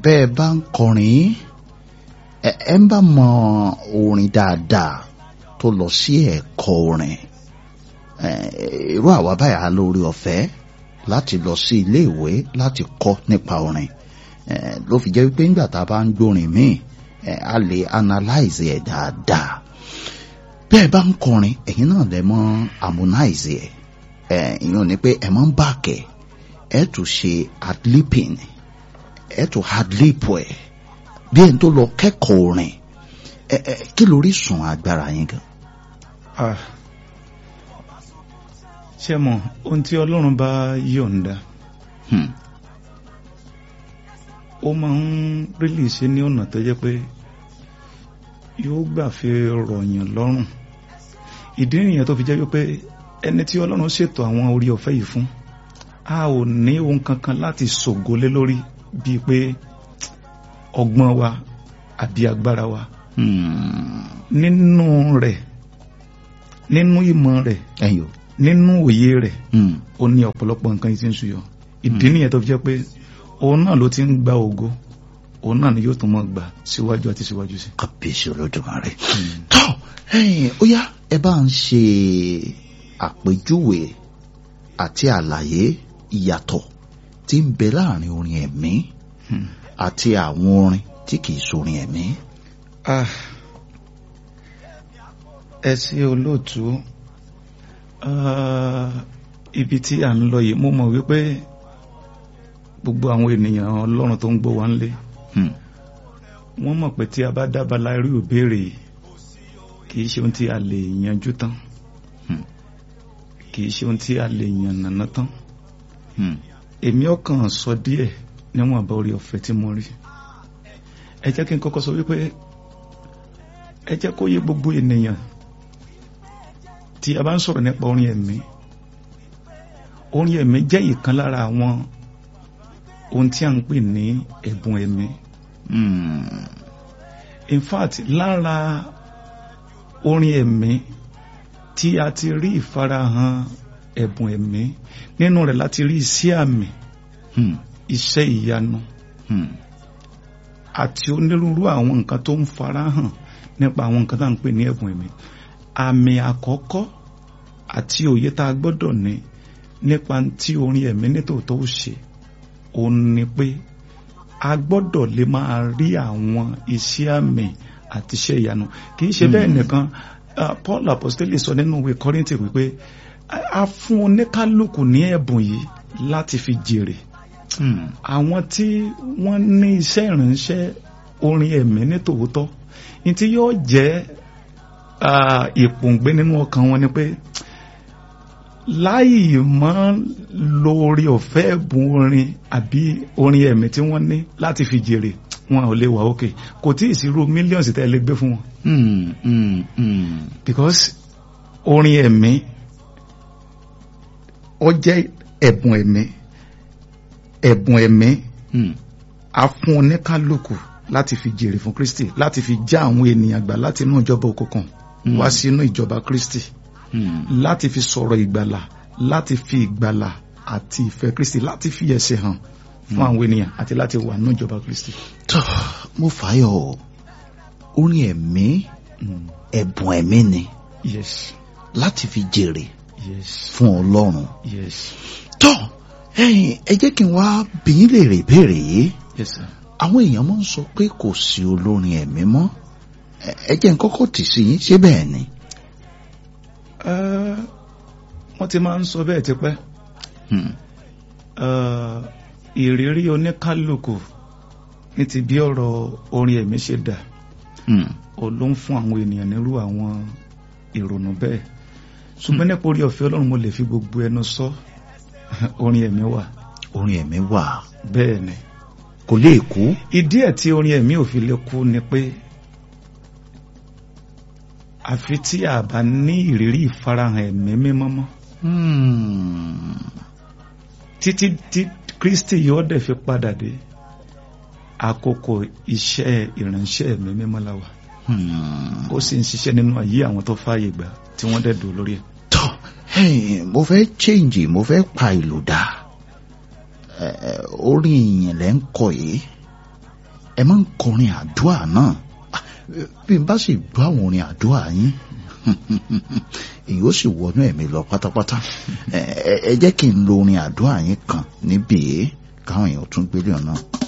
bẹ́ẹ̀ bá ń kọrin ẹ ẹ ń bá mọ orin dáadáa tó lọ sí ẹ̀kọ́ orin ẹ, irú àwa báyà lórí ọ̀fẹ́ láti lọ sí ilé ìwé láti kọ́ nípa orin ẹ, ló fi jẹ́ wípé nígbà tá a bá ń gbórin míì ẹ, a lè analyze ẹ̀ dáadáa bẹ́ẹ̀ bá ń kọrin ẹ̀yin náà lè mọ harmonize ẹ̀ ẹ̀ ìyẹn ni pé ẹ̀ máa ń bàkẹ́ ẹ̀ tún ṣe adlipping ẹ̀ tún adlip ẹ̀ bí ẹni tó lọ kẹ́kọ̀ọ́ orin ẹ̀ ẹ̀ kí lórí sùn agbára yín gan. Ah. ṣé mọ̀ ohun tí ọlọ́run bá yọ̀ǹda Hmm. ó máa ń rílì ṣe ní ọ̀nà tó jẹ́ pé yóò gbà fi rọ̀yàn lọ́rùn ìdí nìyẹn tó fi jẹ́ wípé ẹni tí ọlọ́run ṣètò àwọn orí ọ̀fẹ́ yìí fún a ò ní ohun kankan láti ṣògo lé lórí bíi pé ọgbọ́n wa àbí agbára wa Hmm. nínú rẹ̀ nínú ìmọ̀ rẹ̀ ẹ̀yin o. nínú òye rẹ̀ Hmm. ó ní ọ̀pọ̀lọpọ̀ nǹkan yìí tí ń ṣuyọ ìdí nìyẹn tó fi jẹ́ pé òun náà ló ti ń gba ògo òun náà ni yóò tún mọ́ gbà síwájú àti síwájú sí. kábíyèsí olódùmarè tọ́ ẹ̀yin ó yá ẹ bá ń ṣe àpèjúwe àti àlàyé ìyàtọ̀ tí ń bẹ láàrin orin ẹ̀mí Hmm. àti àwọn orin tí kìí sorin ẹ̀mí. Ah. ẹ sí olóòtú Ah, ibi tí à ń lọ yìí mo mọ̀ wípé gbogbo àwọn ènìyàn ọlọ́run tó ń gbọ́ wa ń lé Hmm. wọ́n mọ̀ pé tí a bá dábàlá irú ìbéèrè yìí kì í ṣe ohun tí a lè yanjú tán Hmm. kì í ṣe ohun tí a lè yànnàná tán Hmm. èmi ọkàn sọ díẹ̀ níwọ̀n àbá orí ọ̀fẹ́ tí mo rí ẹ jẹ́ kí n kọ́kọ́ sọ wípé ẹ jẹ́ kó yé gbogbo ènìyàn tí a bá ń sọ̀rọ̀ nípa orin ẹ̀mí orin ẹ̀mí jẹ́ ìkan lára àwọn ohun tí a ń pè ní ẹ̀bùn ẹ̀mí Hmm. in fact lára orin ẹ̀mí tí a ti rí ìfarahàn ẹ̀bùn ẹ̀mí nínú rẹ̀ láti rí iṣẹ́ àmì Hmm. iṣẹ́ ìyanu Hmm. àti onírúurú àwọn nǹkan tó ń farahàn nípa àwọn nǹkan tá à ń pè ní ẹ̀bùn ẹ̀mí àmì àkọ́kọ́ àti òye tá a gbọ́dọ̀ ní nípa tí orin ẹ̀mí nítòótọ́ ó ṣe òun ni pé a gbọ́dọ̀ lè máa rí àwọn iṣẹ́ àmì àti iṣẹ́ ìyanu kì í ṣe bẹ́ẹ̀ nìkan ah, Paul apostoli sọ nínú ìwé Kọ́ríńtì wípé a- a fún oníkálukú ní ẹ̀bùn yìí láti fi jèrè Hmm. àwọn tí wọ́n ní iṣẹ́ ìránṣẹ́ orin ẹ̀mí ní tòótọ́ ní tí yóò jẹ́ ah, ìpòǹgbé nínú ọkàn wọn ni pé láì mọ́ lórí ọ̀fẹ́ ẹ̀bùn orin àbí orin ẹ̀mí tí wọ́n ní láti fi jèrè wọn ò lè wà òkè kò tí ì sí irú mílíọ̀nsì tẹ́ ẹ lè gbé fún wọn Hmm. Hmm. Hmm. because orin ẹ̀mí ó jẹ́ ẹ̀bùn ẹ̀mí ẹ̀bùn ẹ̀mí Hmm. a fún oníkálukú láti fi jèrè fún Kristi láti fi já àwọn ènìyàn gbà láti inú ìjọba òkùnkùn Mm. wá sínú ìjọba Kristi Hmm. láti fi sọ̀rọ̀ ìgbàlà láti fi ìgbàlà àti ìfẹ́ Kristi láti fi ẹsẹ̀ hàn fún àwọn ènìyàn àti láti wà nínú ìjọba Kristi. tọ́ mo fàáyọ̀ o. orin ẹ̀mí Mm. ẹ̀bùn ẹ̀mí ni Yes, láti fi jèrè yes, fún Ọlọ́run. yes, tọ́ ẹ̀yin ẹ jẹ́ kí n wá bí yín léèrè ìbéèrè yìí yes sir. àwọn èèyàn máa ń sọ pé kò sí olórin ẹ̀mí mọ́ Ẹ- ẹ jẹ́ n kọ́kọ́ tì sí yín ṣé bẹ́ẹ̀ ni. Uh, wọ́n ti máa ń sọ bẹ́ẹ̀ tipẹ́ Hmm. uh, ìrírí oníkálukú ní ti bí ọ̀rọ̀ orin ẹ̀mí ṣe dà Hmm. ó ló ń fún àwọn ènìyàn nírú àwọn ìrònú bẹ́ẹ̀ ṣùgbọ́n nípa orí ọ̀fẹ́ Ọlọ́run mo lè fi gbogbo ẹnu sọ orin ẹ̀mí wà orin ẹ̀mí wà bẹ́ẹ̀ ni kò lè kú. ìdí ẹ̀ tí orin ẹ̀mí ò fi lè kú ni pé àfi tí a bá ní ìrírí ìfarahàn ẹ̀mí mímọ́ mọ́ Hmm. títí tí Kristi yóò dẹ̀ fi padà dé àkókò iṣẹ́ ìránṣẹ́ ẹ̀mí mímọ́ la wà Hmm. ó sì ń ṣiṣẹ́ nínú ayé àwọn tó fààyè gbà tí wọ́n dẹ̀ dùn lórí ẹ̀. tọ́ ẹ̀yin mo fẹ́ change mo fẹ́ pa ìlú dà Ẹ, ẹ, orin ìyìn lẹ́ ń kọ yìí ẹ máa ń kọrin àdúrà náà bí n bá sì gbọ́ àwọn orin àdúrà yín èyí ó sì wọnú ẹ̀mí lọ pátápátá ẹ jẹ́ kí n lo orin àdúrà yín kan níbí káwọn èèyàn tún gbélé ọ̀nà.